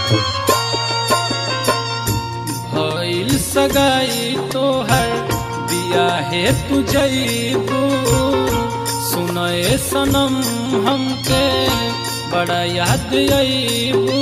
भइल सगाई तोहर बिया है तू जईबू सुनए सनम हमके बड़ा याद अईबू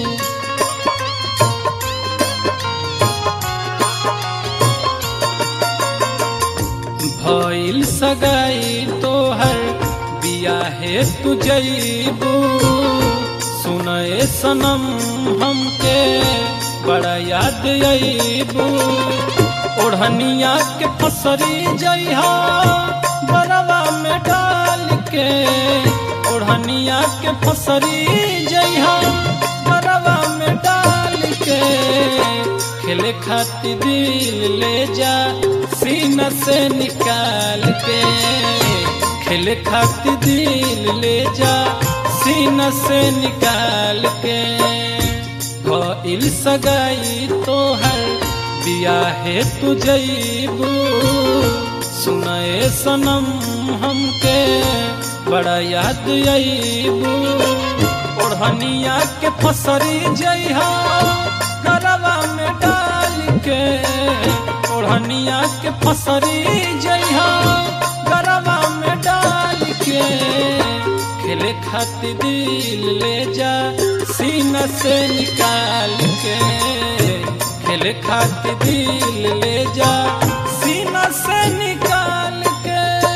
भइल सगाई तोहर बिया है तू जईबू सुनए सनम हमके बड़ा याद अईबू ओढ़निया के फसरी जइहा बरवा में डाल के ओढ़निया के फसरी जइहा बरवा में डाल के खेले खातिर दिल ले जा सीना से निकाल के खेले खातिर दिल ले जा सीना से निकाल के भइल सगाई तोहर बिया है तू जईबू सुनए सनम हमके बड़ा याद अईबू ओढ़निया के फसरी जइहा गरवा में डाल के ओढ़निया के फसरी जइहा गरवा में डाल के खेले खातिर दिल ले जा सीना से निकाल के खेले खातिर दिल ले जा सीना से निकाल के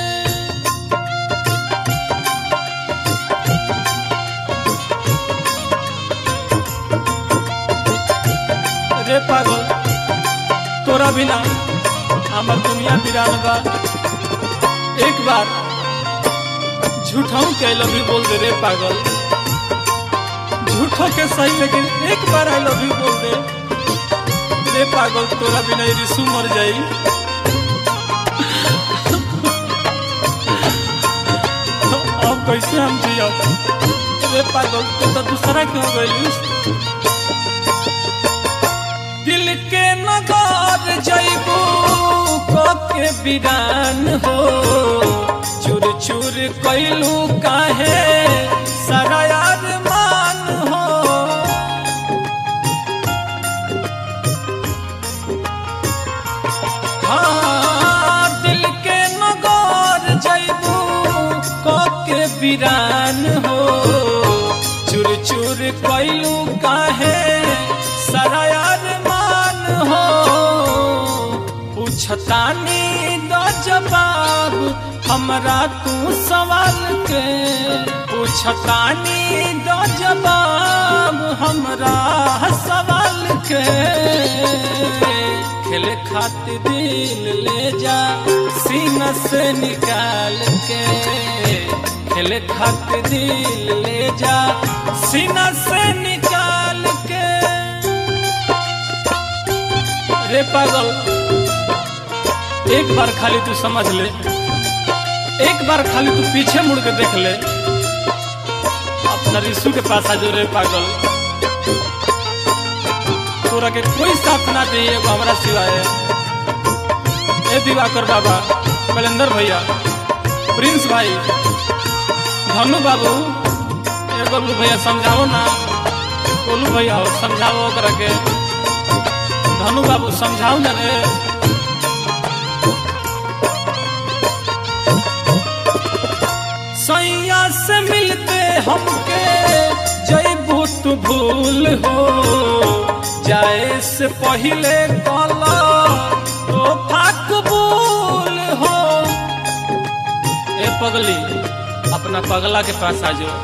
रे पागल तोरा बिना हमर दुनिया बिरान बा एक बार झूठाऊ के आई लव यू बोल दे रे पागल झूठो के सही लेकिन एक बार आई लव यू बोल दे रे पागल तोरा बिना ये रिसू मर जाई अब कैसे हम जियब रे पागल तू तो दूसरा क्यों गइलिस दिल के नगर जइबू को के बिरान हो चूर चूर कैलू काहे सारा यार मान हो हाँ दिल के नगर जइबू को के बिरान हो चूर चूर कैलू काहे सारा यार मान हो पूछतानी दो जवाब हमरा तू सवाल के पूछतानी दो जवाब हमरा सवाल के खेले खातिर दिल ले जा सीना से निकाल के खेले खातिर दिल ले जा सीना से निकाल के रे पागल एक बार खाली तू समझ ले एक बार खाली तू पीछे मुड़ के देख ले अपना रिसू के पास आ जो रे पागल तोरा के कोई साथ ना दे एगो हमरा सिवाय ए दिवाकर बाबा कलेंदर भैया प्रिंस भाई धनु बाबू ए गोलू भैया समझाओ ना गोलू भैया हो समझाओ ओकरा के धनु बाबू समझाओ ना रे सैया से मिलते हमके जैबू तू भूल हो जाए से पहले कला तो कबूल हो ए पगली अपना पगला के पास आ जाओ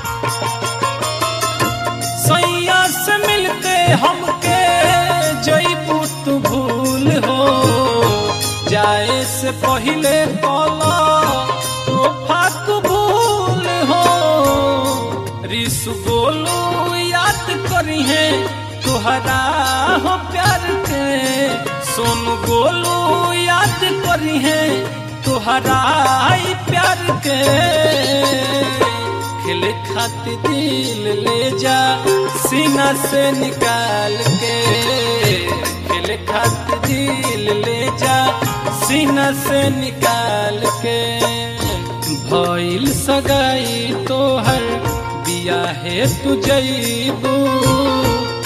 सैया से मिलते हमके जैबू तू भूल हो जाए से पहले कला तो कबूल हो रिसु बोलू याद करी है तुहरा हो प्यार के सोनू गोलू याद करी है तुहरा ही प्यार के खेले खातिर दिल ले जा सीना से निकाल के खेले खातिर दिल ले जा सीना से निकाल के भइल सगाई तोहर बिया है तू जईबू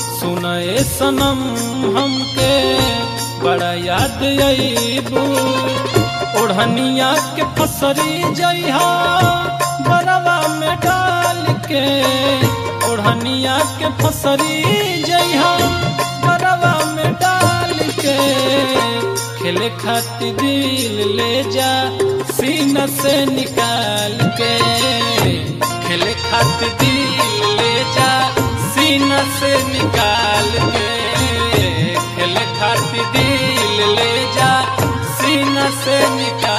ए सनम हमके बड़ा याद अईबू ओढ़निया के फसरी जइहा बरवा में डाल के ओढ़निया के फसरी जइहा बरवा में डाल के खेले खातिर दिल ले जा सीना से निकाल के खेले खातिर दिल ले जा सीना से निकाल के खेले खातिर दिल ले जा सीना से निकाल